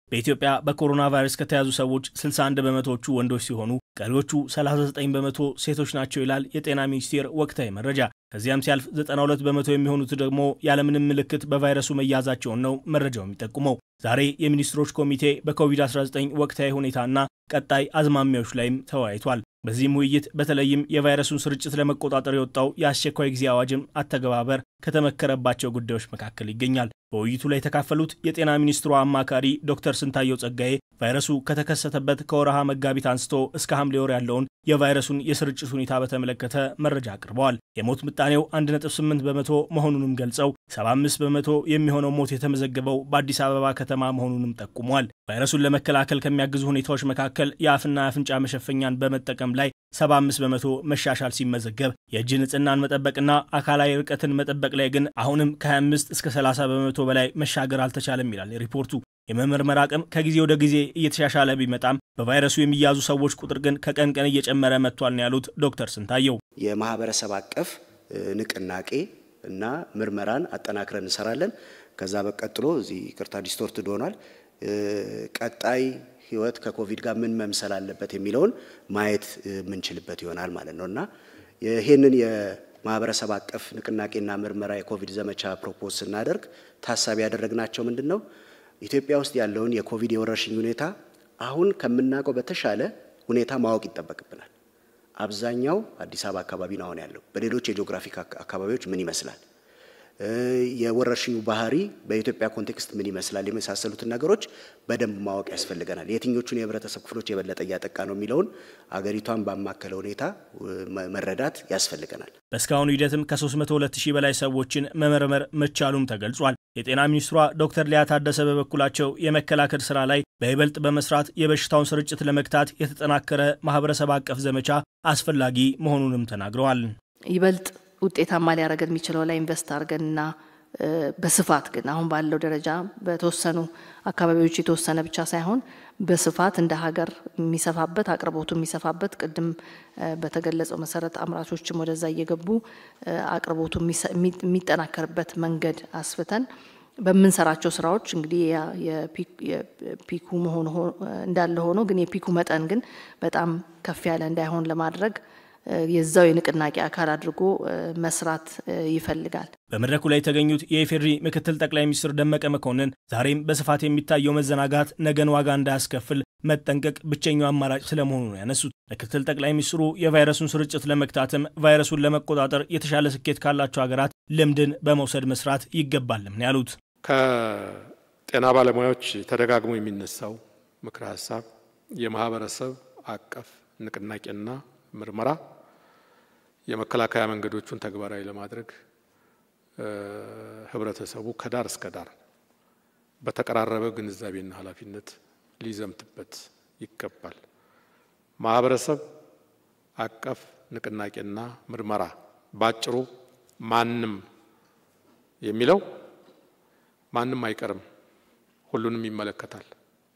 በኢትዮጵያ በኮሮና ቫይረስ ከተያዙ ሰዎች 61 በመቶዎቹ ወንዶች ሲሆኑ ቀሪዎቹ 39 በመቶ ሴቶች ናቸው ይላል የጤና ሚኒስቴር ወቅታዊ መረጃ። ከዚያም ሲያልፍ 92 በመቶ የሚሆኑት ደግሞ ያለምንም ምልክት በቫይረሱ መያዛቸውን ነው መረጃው የሚጠቁመው። ዛሬ የሚኒስትሮች ኮሚቴ በኮቪድ-19 ወቅታዊ ሁኔታና ቀጣይ አዝማሚያዎች ላይም ተወያይቷል። በዚህም ውይይት በተለይም የቫይረሱን ስርጭት ለመቆጣጠር የወጣው የአስቸኳይ ጊዜ አዋጅም አተገባበር ከተመከረባቸው ጉዳዮች መካከል ይገኛል። በውይይቱ ላይ የተካፈሉት የጤና ሚኒስትሯ አማካሪ ዶክተር ስንታየው ጸጋዬ ቫይረሱ ከተከሰተበት ከወረሃ መጋቢት አንስቶ እስከ ሐምሌ ወር ያለውን የቫይረሱን የስርጭት ሁኔታ በተመለከተ መረጃ አቅርበዋል። የሞት ምጣኔው 1.8 በመቶ መሆኑንም ገልጸው 75 በመቶ የሚሆነው ሞት የተመዘገበው በአዲስ አበባ ከተማ መሆኑንም ጠቁሟል። ቫይረሱን ለመከላከል ከሚያግዙ ሁኔታዎች መካከል የአፍና የአፍንጫ መሸፈኛን በመጠቀም ላይ 75 በመቶ መሻሻል ሲመዘገብ የእጅ ንጽህናን መጠበቅና አካላዊ ርቀትን መጠበቅ ላይ ግን አሁንም ከ25 እስከ 30 በመቶ በላይ መሻገር አልተቻለም ይላል ሪፖርቱ። የመመርመር አቅም ከጊዜ ወደ ጊዜ እየተሻሻለ ቢመጣም በቫይረሱ የሚያዙ ሰዎች ቁጥር ግን ከቀን ቀን እየጨመረ መጥቷል ነው ያሉት ዶክተር ስንታየው። የማህበረሰብ አቀፍ ንቅናቄ እና ምርመራን አጠናክረን እንሰራለን። ከዛ በቀጥሎ እዚህ ቅርታ ዲስቶርትድ ሆኗል። ቀጣይ ህይወት ከኮቪድ ጋር ምን መምሰል አለበት የሚለውን ማየት የምንችልበት ይሆናል ማለት ነው እና ይህንን የማህበረሰብ አቀፍ ንቅናቄና ምርመራ የኮቪድ ዘመቻ ፕሮፖዝ ስናደርግ ታሳቢ ያደረግናቸው ምንድን ነው? ኢትዮጵያ ውስጥ ያለውን የኮቪድ የወረርሽኝ ሁኔታ አሁን ከምናውቀው በተሻለ ሁኔታ ማወቅ ይጠበቅብናል። አብዛኛው አዲስ አበባ አካባቢ ነው አሁን ያለው። በሌሎች የጂኦግራፊክ አካባቢዎች ምን ይመስላል? የወረርሽኙ ባህሪ በኢትዮጵያ ኮንቴክስት ምን ይመስላል? የመሳሰሉትን ነገሮች በደንብ ማወቅ ያስፈልገናል። የትኞቹን የህብረተሰብ ክፍሎች የበለጠ እያጠቃ ነው የሚለውን አገሪቷን ባማከለ ሁኔታ መረዳት ያስፈልገናል። በእስካሁኑ ሂደትም ከ302 ሺህ በላይ ሰዎችን መመርመር መቻሉም ተገልጿል። የጤና ሚኒስትሯ ዶክተር ሊያ ታደሰ በበኩላቸው የመከላከል ስራ ላይ በይበልጥ በመስራት የበሽታውን ስርጭት ለመግታት የተጠናከረ ማህበረሰብ አቀፍ ዘመቻ አስፈላጊ መሆኑንም ተናግረዋል። ይበልጥ ውጤታማ ሊያደርገን የሚችለው ላይ ኢንቨስት አድርገንና በስፋት ግን አሁን ባለው ደረጃ በተወሰኑ አካባቢዎች የተወሰነ ብቻ ሳይሆን በስፋት እንደ ሀገር የሚሰፋበት አቅርቦቱ የሚሰፋበት ቅድም በተገለጸው መሰረት አምራቾችም ወደዛ እየገቡ አቅርቦቱ የሚጠናከርበት መንገድ አስፍተን በምንሰራቸው ስራዎች እንግዲህ የፒኩ መሆኑ እንዳለ ሆኖ ግን የፒኩ መጠን ግን በጣም ከፍ ያለ እንዳይሆን ለማድረግ የዛው የንቅናቄ አካል አድርጎ መስራት ይፈልጋል። በመድረኩ ላይ የተገኙት የኢፌዴሪ ምክትል ጠቅላይ ሚኒስትር ደመቀ መኮንን ዛሬም በስፋት የሚታየው መዘናጋት ነገን ዋጋ እንዳያስከፍል መጠንቀቅ ብቸኛው አማራጭ ስለመሆኑ ነው ያነሱት። ምክትል ጠቅላይ ሚኒስትሩ የቫይረሱን ስርጭት ለመግታትም ቫይረሱን ለመቆጣጠር የተሻለ ስኬት ካላቸው ሀገራት ልምድን በመውሰድ መስራት ይገባልም ነው ያሉት። ከጤና ባለሙያዎች ተደጋግሞ የሚነሳው ምክረ ሀሳብ የማህበረሰብ አቀፍ ንቅናቄና ምርመራ የመከላከያ መንገዶቹን ተግባራዊ ለማድረግ ህብረተሰቡ ከዳር እስከ ዳር በተቀራረበ ግንዛቤና ኃላፊነት ሊዘምትበት ይገባል። ማህበረሰብ አቀፍ ንቅናቄና ምርመራ ባጭሩ ማንም የሚለው ማንም አይቀርም፣ ሁሉንም ይመለከታል።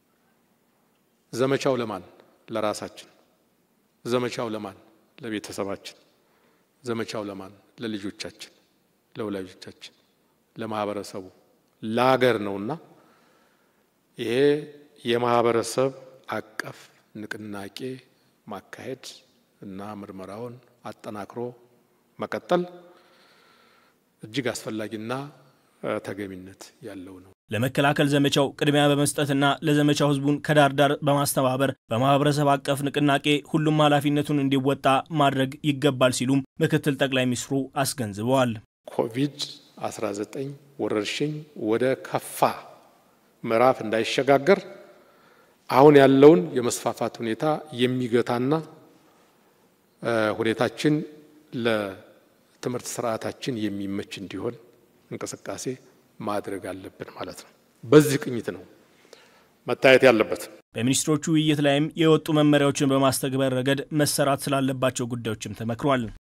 ዘመቻው ለማን? ለራሳችን። ዘመቻው ለማን? ለቤተሰባችን። ዘመቻው ለማን? ለልጆቻችን፣ ለወላጆቻችን፣ ለማህበረሰቡ፣ ለሀገር ነውና ይሄ የማህበረሰብ አቀፍ ንቅናቄ ማካሄድ እና ምርመራውን አጠናክሮ መቀጠል እጅግ አስፈላጊና ተገቢነት ያለው ነው። ለመከላከል ዘመቻው ቅድሚያ በመስጠትና ለዘመቻው ህዝቡን ከዳር ዳር በማስተባበር በማህበረሰብ አቀፍ ንቅናቄ ሁሉም ኃላፊነቱን እንዲወጣ ማድረግ ይገባል ሲሉም ምክትል ጠቅላይ ሚኒስትሩ አስገንዝበዋል። ኮቪድ 19 ወረርሽኝ ወደ ከፋ ምዕራፍ እንዳይሸጋገር አሁን ያለውን የመስፋፋት ሁኔታ የሚገታና ሁኔታችን ለትምህርት ስርዓታችን የሚመች እንዲሆን እንቅስቃሴ ማድረግ አለብን ማለት ነው። በዚህ ቅኝት ነው መታየት ያለበት። በሚኒስትሮቹ ውይይት ላይም የወጡ መመሪያዎችን በማስተግበር ረገድ መሰራት ስላለባቸው ጉዳዮችም ተመክሯል።